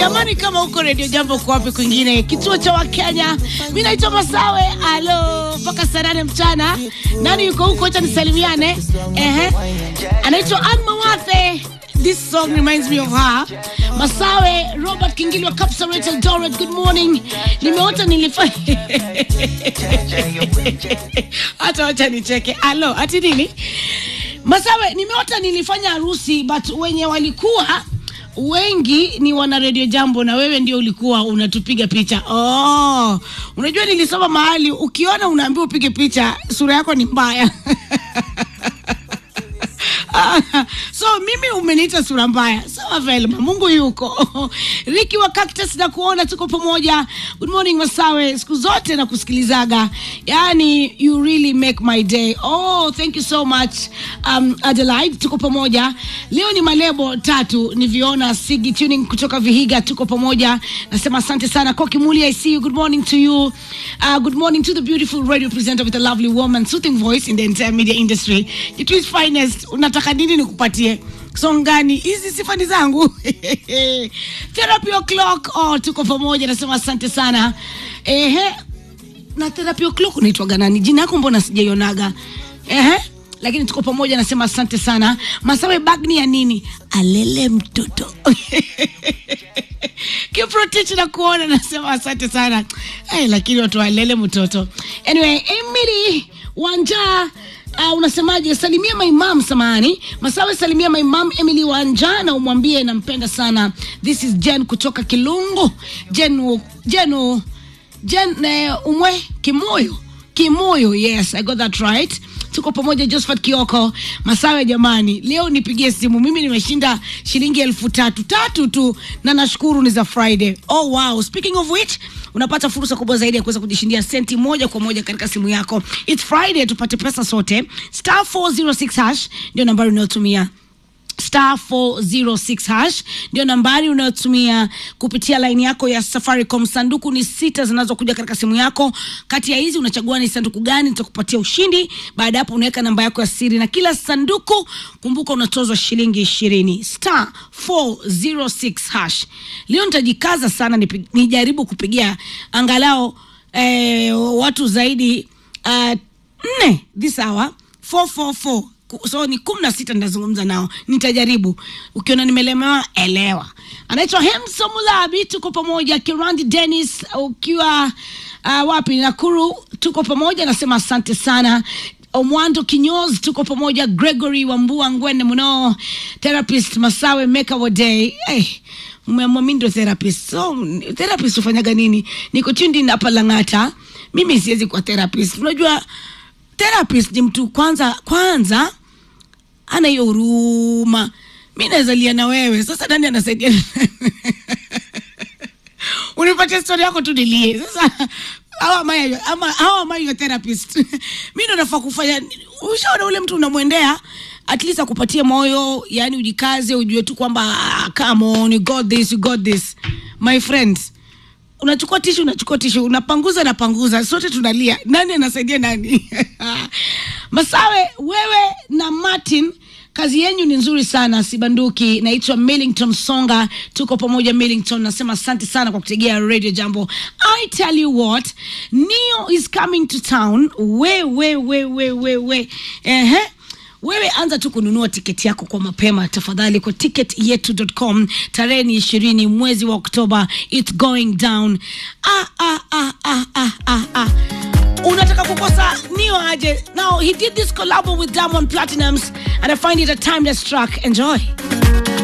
jamani, kama huko redio jambo kwa wapi kwingine, kituo cha Wakenya. Mi naitwa Masawe, alo mpaka saa nane mchana. Nani yuko huko? Acha nisalimiane. Ehe, anaitwa Ann Mawathe. This song reminds me of her. Masawe, Robert Kingili wa Kapsaret Eldoret, good morning. Nimeota nilifanya hata wacha nicheke. Alo, ati nini? Masawe, nimeota nilifanya harusi but wenye walikuwa wengi ni wana redio jambo na wewe ndio ulikuwa unatupiga picha. Oh, unajua nilisoma mahali ukiona unaambiwa upige picha, sura yako ni mbaya. so mimi umeniita sura mbaya sawa velma mungu yuko riki wa cactus na kuona tuko pamoja good morning masawe siku zote na kusikilizaga yani you really make my day oh thank you so much um, adelaide tuko pamoja leo ni malebo tatu niviona sigi tuning kutoka vihiga tuko pamoja nasema asante sana kokimuli i see you good morning to you uh, good morning to the beautiful radio presenter with a lovely woman soothing voice in the entire media industry it is finest unataka nini nikupatie song gani hizi sifa ni zangu therapy o'clock oh, tuko pamoja nasema asante sana ehe na therapy o'clock unaitwaga nani jina yako mbona sijaionaga ehe lakini tuko pamoja nasema asante sana masawe bagni ya nini alele mtoto kiprotich na kuona nasema asante sana hey, lakini watu walele mtoto anyway emily wanja Uh, unasemaje salimia maimam samani masawe salimia maimam emily wanja na umwambie nampenda sana this is jen kutoka kilungu jen jen jen uh, umwe kimoyo kimoyo yes i got that right tuko pamoja josephat kioko masawe jamani leo nipigie simu mimi nimeshinda shilingi elfu tatu tatu tu na nashukuru ni za friday oh wow speaking of which unapata fursa kubwa zaidi ya kuweza kujishindia senti moja kwa moja katika simu yako its friday tupate pesa sote star 406 hash ndio nambari unayotumia star 406 hash ndio nambari unayotumia kupitia laini yako ya safaricom sanduku ni sita zinazokuja katika simu yako kati ya hizi unachagua ni sanduku gani nitakupatia ushindi baada ya hapo unaweka namba yako ya siri na kila sanduku kumbuka unatozwa shilingi ishirini star 406 hash leo nitajikaza sana nipi- nijaribu kupigia angalau eh, watu zaidi uh, nne this hour 444 Ku- so ni kumi na sita nitazungumza nao nitajaribu ukiona nimelemewa elewa anaitwa hemso mulabi tuko pamoja kirandi denis ukiwa uh, wapi nakuru tuko pamoja nasema asante sana omwando kinyoz tuko pamoja gregory wambua ngwene mno therapist masawe meka waday hey, mmeamua mi ndio therapist so therapist hufanyaga nini niko chindi hapa langata mimi siwezi kuwa therapist unajua therapist ni mtu kwanza kwanza ana hiyo huruma mi nawezalia na wewe sasa nani anasaidia unipatie stori yako tu nilie sasa how am I, ama, how am I your therapist mi ndo nafaa kufanya ushaona ule mtu unamwendea at least akupatie moyo yani ujikaze ujue tu kwamba ah, come on you got this you got this my friends unachukua tishu unachukua tishu unapanguza napanguza sote tunalia nani anasaidia nani masawe wewe na martin kazi yenyu ni nzuri sana sibanduki naitwa millington songa tuko pamoja millington nasema asante sana kwa kutegea radio jambo i tell you what neo is coming to town we we we we we we ehe wewe anza tu kununua tiketi yako kwa mapema tafadhali kwa ticketyetu.com tarehe ni ishirini mwezi wa oktoba its going down ah, ah, ah, ah, ah, ah, ah. unataka kukosa nio aje now he did this collabo with diamond platinums and i find it a timeless track enjoy